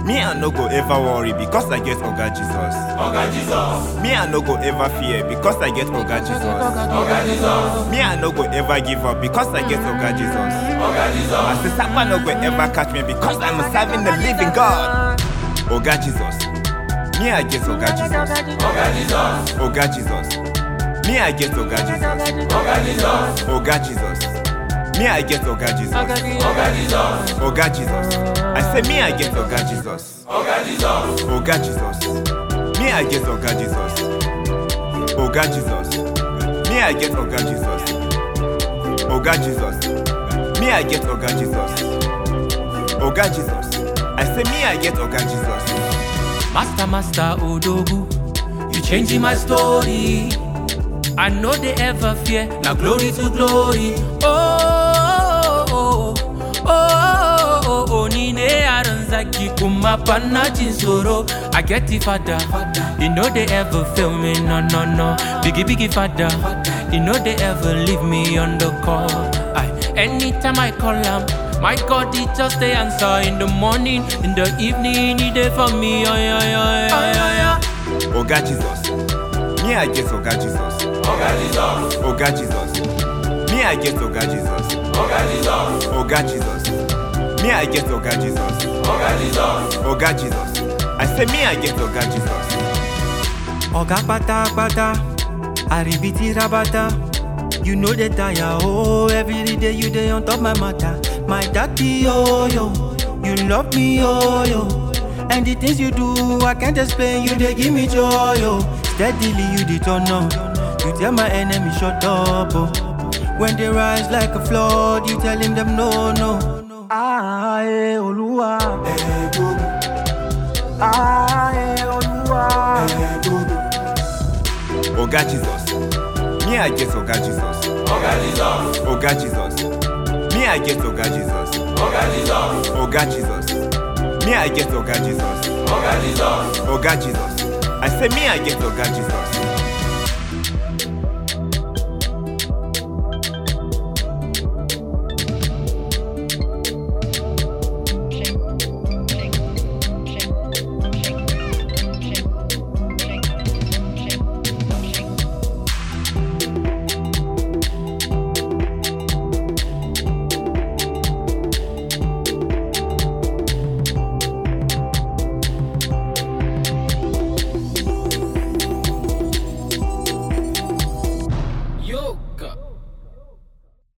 Me I no go ever worry because I get Oga Jesus. Oga Jesus, Me I no go ever fear because I get Oga Jesus. Oga Jesus, Me I no go ever give up because I get Oga Jesus. Oga Jesus, As the sapa no go ever catch me because I'm serving the living God. Oga Jesus. Me I get Oga Jesus. Oga Jesus, Oga Jesus. Me I get Oga Jesus. Oga Jesus, Oga Jesus. Me I get Oga Jesus. Oga Jesus, Oga Jesus. I say me I get Oga Jesus. Oga Jesus, Oga Jesus. Me I get Oga Jesus. Oga Jesus. Me I get Oga Jesus. Oga Jesus. Me I get Oga Jesus. Oga Jesus. I say me I get Oga Jesus. Master, master Odogu, you changing my story. I know they ever fear, now glory to glory. Oh, oh, oh, oh, oh, oh, Nine Aranzaki Kumapana Chinsoro. I get the father, you know they ever fail me, no, no, no. Biggie, biggie father, you know they ever leave me on the call. I, anytime I call him, my God, he just the answer in the morning, in the evening, he there for me. Oh, yeah, yeah, yeah, yeah, yeah. Oga Jesus. Me I get Oga Jesus. Oga Jesus, Oga Jesus. Me I get Oga Jesus. Oga Jesus, Oga Jesus. Me I get Oga Jesus. Oga Jesus, Oga Jesus. I say me I get Oga Jesus. Oga pata pata, aribiti rabata. You know the tire, oh, every day you day on top my matter. My daddy, oh, yo, you love me, oh, yo. And the things you do, I can't explain, you they give me joy, oh. Steadily you the turn on, you tell my enemy shut up, oh. When they rise like a flood, you telling them no, no. Ah, eh, Oluwa. Ah, eh, Oluwa. Oga Jesus. Me I get Oga Jesus. Oga Jesus, Oga Jesus. Me I get Oga Jesus. Oga Jesus, Oga Jesus. Me I get Oga Jesus. Oga Jesus, Oga Jesus. I say me I get Oga Jesus.